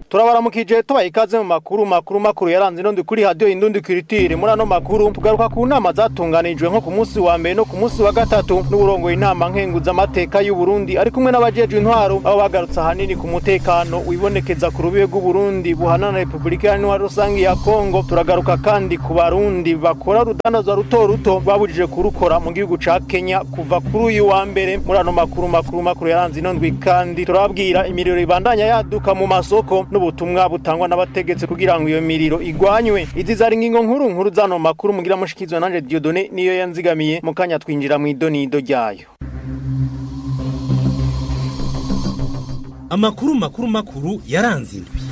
turabaramukije tubaha ikaze mu makuru makuru makuru yaranze ino kuri radio indundi kiritire muri ano makuru tugaruka ku nama zatunganijwe nko ku munsi wa mbere no ku munsi wa gatatu n'uburongoye inama nkenguza amateka y'u Burundi ari kumwe n'abajejwe intwaro aho bagarutse ahanini ku mutekano wibonekeza ku rubibe rw'u Burundi buhana na Republika Iharanira Rusangi ya Kongo turagaruka kandi ku barundi bakora urudandazwa ruto ruto babujije kurukora mu gihugu ca Kenya kuva kuri uyu wa mbere muri ano makuru makuru makuru yaranze ino ndwi kandi turababwira imiriro ibandanya yaduka mu masoko n'ubutumwa butangwa n'abategetsi kugira ngo iyo miriro igwanywe izi zari ingingo nkuru nkuru zano makuru mugira mushikizwe nanje Dieudonné niyo yanzigamiye mu kanya twinjira mu idonido ryayo amakuru makuru makuru yaranze indwi